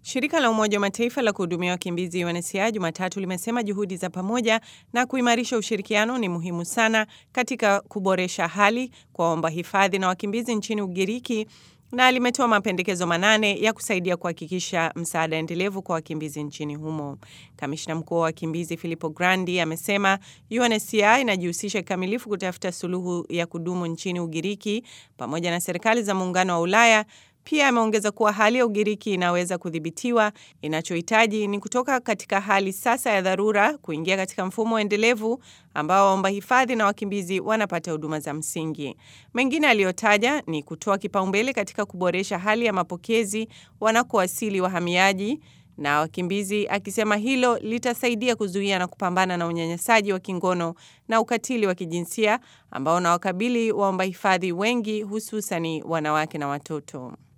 Shirika la Umoja wa Mataifa la kuhudumia wakimbizi UNHCR Jumatatu limesema juhudi za pamoja na kuimarisha ushirikiano ni muhimu sana katika kuboresha hali kwa waomba hifadhi na wakimbizi nchini Ugiriki na limetoa mapendekezo manane ya kusaidia kuhakikisha msaada endelevu kwa wakimbizi nchini humo. Kamishna mkuu wa wakimbizi Filippo Grandi amesema UNHCR inajihusisha kikamilifu kutafuta suluhu ya kudumu nchini Ugiriki pamoja na serikali za muungano wa Ulaya. Pia ameongeza kuwa hali ya Ugiriki inaweza kudhibitiwa. Inachohitaji ni kutoka katika hali sasa ya dharura kuingia katika mfumo endelevu ambao waomba hifadhi na wakimbizi wanapata huduma za msingi. Mengine aliyotaja ni kutoa kipaumbele katika kuboresha hali ya mapokezi wanakowasili wahamiaji na wakimbizi, akisema hilo litasaidia kuzuia na kupambana na unyanyasaji wa kingono na ukatili wa kijinsia ambao unawakabili waomba hifadhi wengi, hususani wanawake na watoto.